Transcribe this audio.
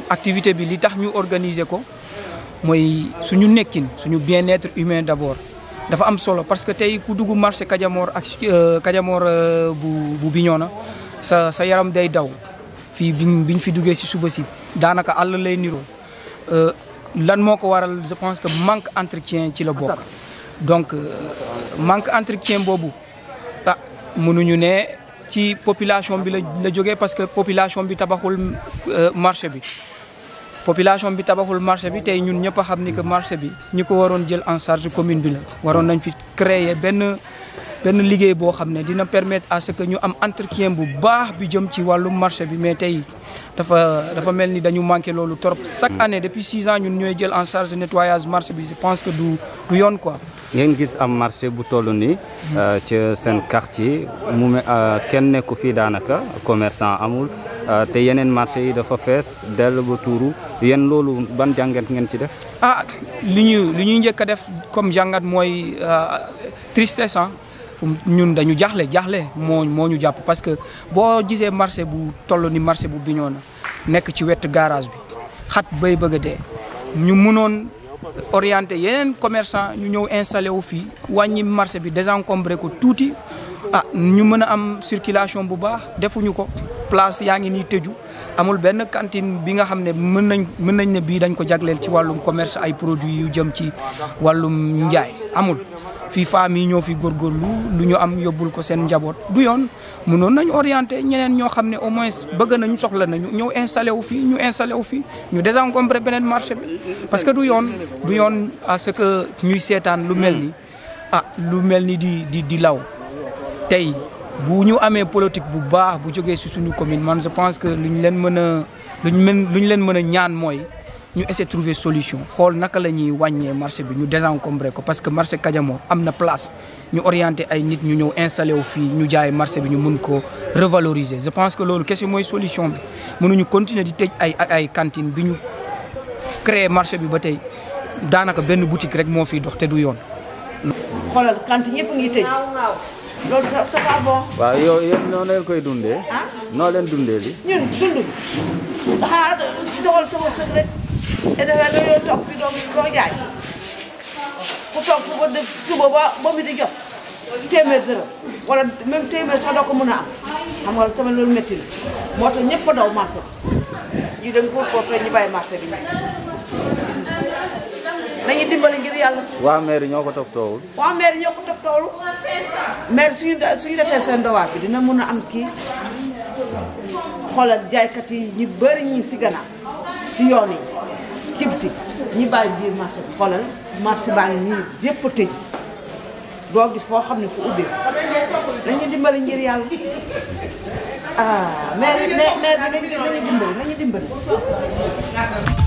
activité bi li tax ñu organiser ko mooy suñu nekkin suñu bien-être humain d'abord dafa am solo parce que tey ku dugg marché Kadiamor ak Kadiamor bu bu Bignona sa sa yaram day daw fii biñ biñ fi duggee si suba si daanaka àll lay niroo lan moo ko waral je pense que manque entretien ci la bokk donc manque entretien boobu ah mënuñu ne ci population bi la la jógee parce que population bi tabaxul marché bi population bi tabaxul marché bi tey ñun ñëpp a xam ni que marché bi ñi ko waroon jël en charge commune bi la waroon nañ fi créer benn benn liggéey boo xam ne dina permettre à ce que ñu am entretien bu baax bi jëm ci wàllu marché bi mais tey dafa dafa mel ni dañu manqué loolu trop chaque année depuis six ans ñun ñooy jël en charge nettoyage marché bi je pense que du du yoon quoi ngeen gis am marché bu toll nii ci seen quartier mu me kenn nekku fii daanaka commerçant amul te yeneen marché yi dafa fees dell ba tuuru yéen loolu ban jàngat ngeen ci def ah li ñu li ñuy njëkk a def comme jàngat mooy tristesse ah fu ñun dañu jaaxle jaaxle moo moo ñu jàpp parce que boo gisee marché bu toll ni marché bu Bignona nekk ci wetu garage bi xat bay bëgg a dee ñu mënoon orienté yeneen commerçant ñu ñëw installé wu fii wàññi marché bi désencombré ko tuuti ah ñu mën a am circulation bu baax defuñu ko place yaa ngi nii tëju amul benn cantine bi nga xam ne mën nañ mën nañ ne bii dañ ko jagleel ci wàllum commerce ay produits yu jëm ci wàllum njaay amul fii femmes yi ñoo fi góorgóorlu lu ñu am yóbbul ko seen njaboot du yoon mënoon nañ orienté ñeneen ñoo xam ne au moins bëgg nañu soxla nañu ñëw installé wu fii ñu installé wu fii ñu désencombré beneen marché bi parce que du yoon du yoon à ce que ñuy seetaan lu mel ni ah lu mel ni di di di law tey bu ñu amee politique bu baax bu jógee si suñu commune man je pense que lu ñu leen mën a lu ñu mën lu ñu leen mën a ñaan mooy ñu essayer trouver solution xool naka la ñuy wàññee marché bi ñu désencombré ko parce que marché Kadiamor am na place ñu orienté ay nit ñu ñëw installé wu fii ñu jaay marché bi ñu mun ko revaloriser je pense que loolu kese mooy solution bi mënuñu continuer di tëj ay ay cantine bi ñu créer marché bi ba tey daanaka benn boutique rek moo fiy dox te du yoon. xoolal cantine ñëpp ngi tëj loolu c'est pas bon. waaw yow yéen noo leen koy dundee. ah noo leen dundee li ñun dund xanaa doxal sama sëg rek te defee dañoo toog fi doo doo jaay ku toog fu ba dëkk suba ba ba mi di jot téeméer dërëm wala même téeméer sax doo ko mën a am xam nga tamit loolu métti na moo tax ñëpp a daw marché bi ñi dem góor foofu rek ñu bàyyi marché bi nañu dimbali ngir yàlla waa maire ñoo ko toppatoowul waa maire ñoo ko topp toolu maire suñu suñu defee seen dowaat bi dina mën a am kii xoolal jaaykat yi ñu bëri ñi si gannaaw si yoon yi ci biti ñi bàyyi biir marché bi xoolal marché baa ngi nii yëpp a tëj doo gis foo xam ne fu ubbi nañu dimbali ngir yàlla ah maire maire bi nañu nañu dimbali nañu dimbali